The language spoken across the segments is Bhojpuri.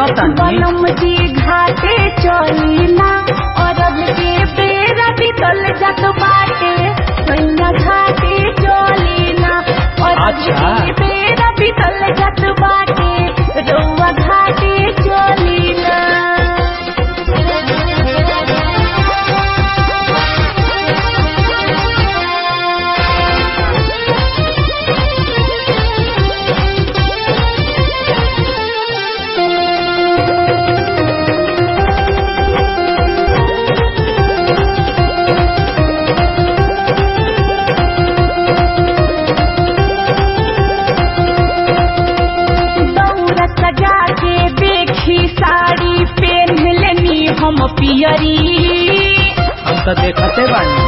चलो तनी बलम जी घाटे चलीना अरब के बेरा बितल जात बाटे सैया घाटे चलीना अरब अच्छा। के बेरा बितल जात बाटे रउआ घाटे चलीना दौरा सजा के देखी साड़ी पहन लेनी हम पियरी हम तो देखते बानी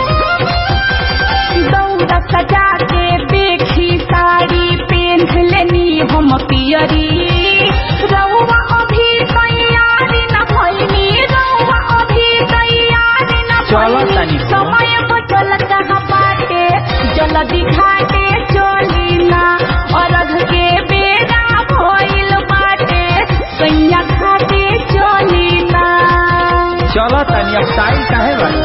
दौरा सजा के देखी साड़ी पहन लेनी हम पियरी रउआ अभी तैयारी न भइनी रउआ अभी तैयारी न चलो भइनी तनी हो। समय बचल कहाँ बाटे जल्दी घाटे चली ना अरघ के बेरा भइल बाटे सैया घाटे चली ना चलो तनी अब टाइम काहे बानी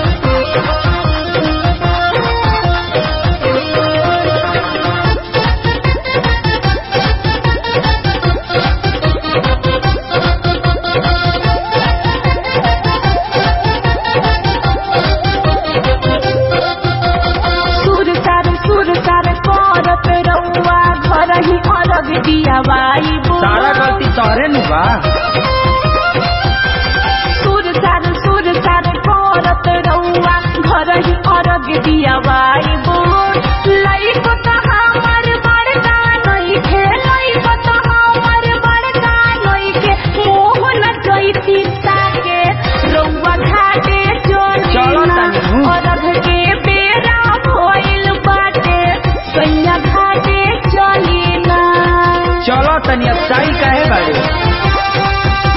सुर सार सुर सार करत रउआ घर ही अरग दिया बाइबो सारा गलती तोहरे नु बा सुर सार सुर सार करत रउआ घर ही अरग दिया बाइबो लइक त हमर बड़का नइखे लइक त हमर बड़का नइखे मोह न जइती ताके रउआ घाटे चलो चली तनी हूँ। अरघ के बेरा भइल बाटे सैया घाटे चली ना चलो तनी अब टाइम काहे बाड़ी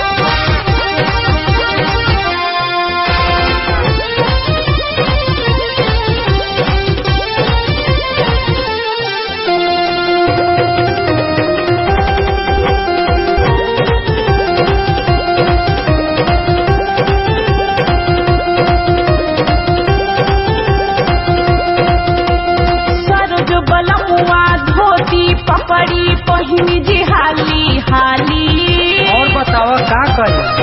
सरोज बलमुआ धोती पकड़ी पहिनी जी हाली हाली और बताओ का करे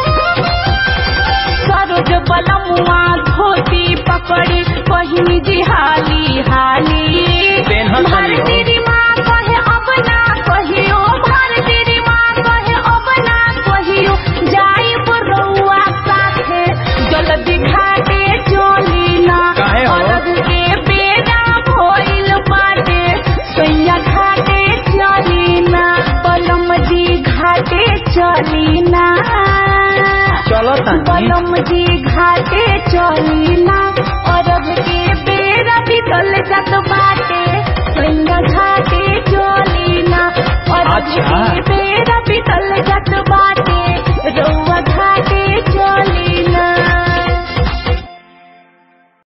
सरोज बलमुआ धोती पकड़ी पहिनी जी हाली हाली पेन्हत तनी हो। भारती माँ कहे अब ना कहियो भारती माँ कहे अब ना कहियो जाई रउआ साथे जल्दी घाटे चली ना काहे हो? अरघ के बेरा भइल बाटे सैया घाटे चली ना पलम जी घाटे चली ना चलो तनी पलम जी घाटे चली ना अरब के बेरा बितल जात बाटे सैया घाटे चली ना अरब अच्छा। के बेरा बितल जात बाटे